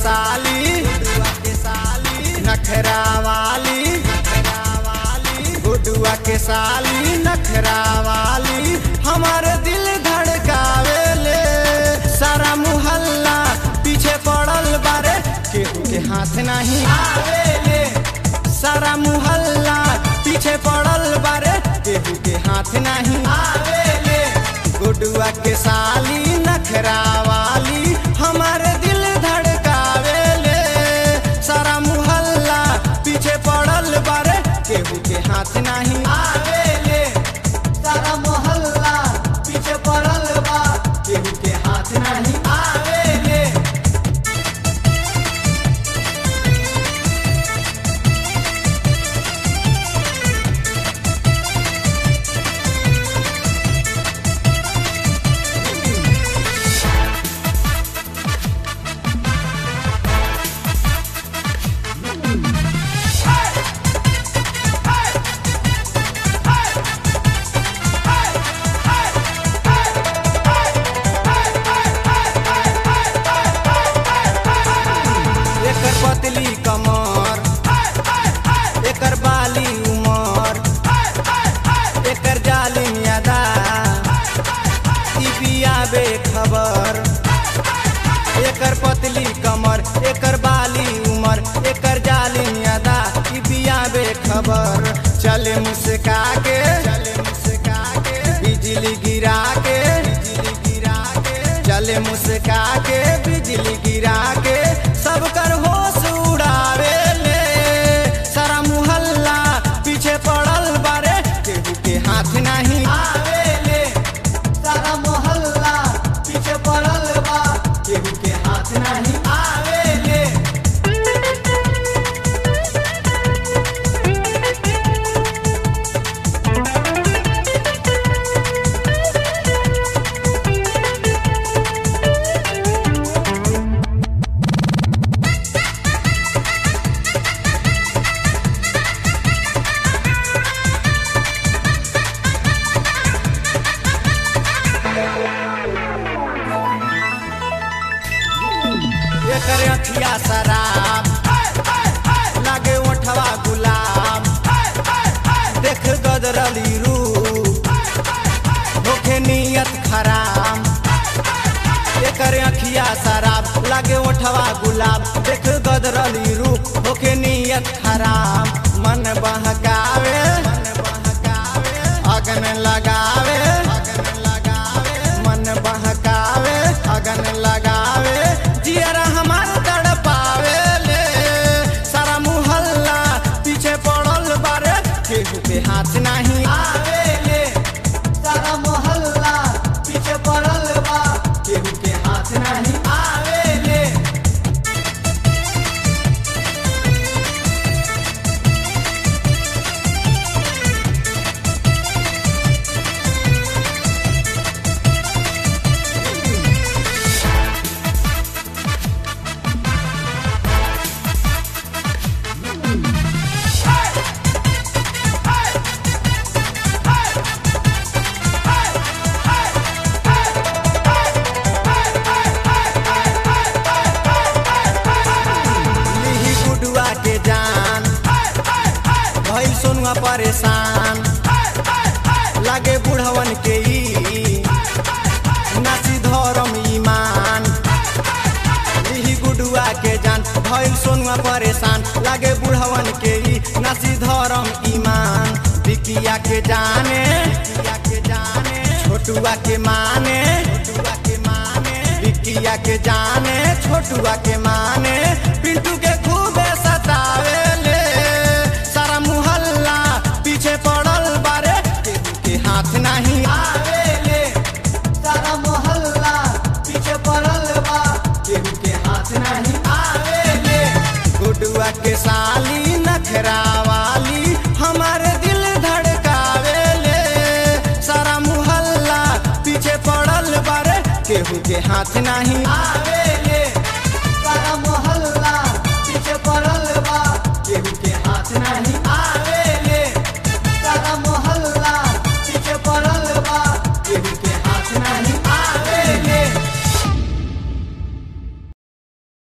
साली गुडुआ के साली नखरा वाली गुडुआ के साली नखरा वाली हमारे दिल धड़कावेले सारा मुहल्ला पीछे पड़ल बारे केहू के हाथ नहीं आवेले सारा मुहल्ला पीछे पड़ल बारे केहू के हाथ नहीं आवेले गुडुआ के साली नखरा वाली हमारे दिल धड़कावेले सारा मुहल्ला पीछे पड़ल बारे केहू के हाथ नहीं आवेले सारा मोहल्ला पीछे पड़ल बा केहू के हाथ नहीं आवेले एकर पतली कमर एकर बाली उमर एकर जालिम यादा ई बिया बेखबर एकर पतली कमर एकर बाली उमर एकर जालिम यादा ई बिया बेखबर चले मुस्का के चले मुस्का के बिजली गिरा के बिजली गिरा के चले मुस्का के बिजली गिरा के सब कर होश उड़ावे ले सारा मुहल्ला पीछे पड़ल बारे केहू के हाथ नहीं आवेले सारा मोहल्ला पीछे पड़ल बा केहू के हाथ नहीं आवेले एकर अखिया शराब लागे ओठवा गुलाब देख गदरली रूप होखे नियत खराब एकर अखिया शराब लागे ओठवा गुलाब देख गदरली रूप होखे नियत खराब मन बहकावे मन बहकावे अगन लगावे अगन लगावे मन बहकावे अगन लगावे जियरा हमार तड़पावे ले सारा मुहल्ला पीछे पड़ल बारे केहू के हाथ नहीं आवेले सारा मोहल्ला पीछे पड़ल बा केहू के हाथ नहीं आवेले लिही गुडुआ के जान भइल सोनुआ परेशान लागे बुढ़वन के ई नासी धरम ईमान लिही गुडुआ के जान भइल सोनुआ परेशान लागे बुढ़वन के ई नासी धरम ईमान बिकिया के जाने बिकिया के जाने छोटुआ के माने छोटुआ के माने बिकिया के जाने छोटुआ के माने पिंटू के खूबे सतावे ले सारा मुहल्ला पीछे पड़ल बारे केहू के हाथ नहीं आवेले सारा मोहल्ला पीछे पड़ल बा केहू के हाथ नहीं आवेले गुडुआ के साली नखरा वाली हमारे दिल धड़कावेले सारा मुहल्ला पीछे पड़ल बारे केहू के हाथ नहीं आवेले सारा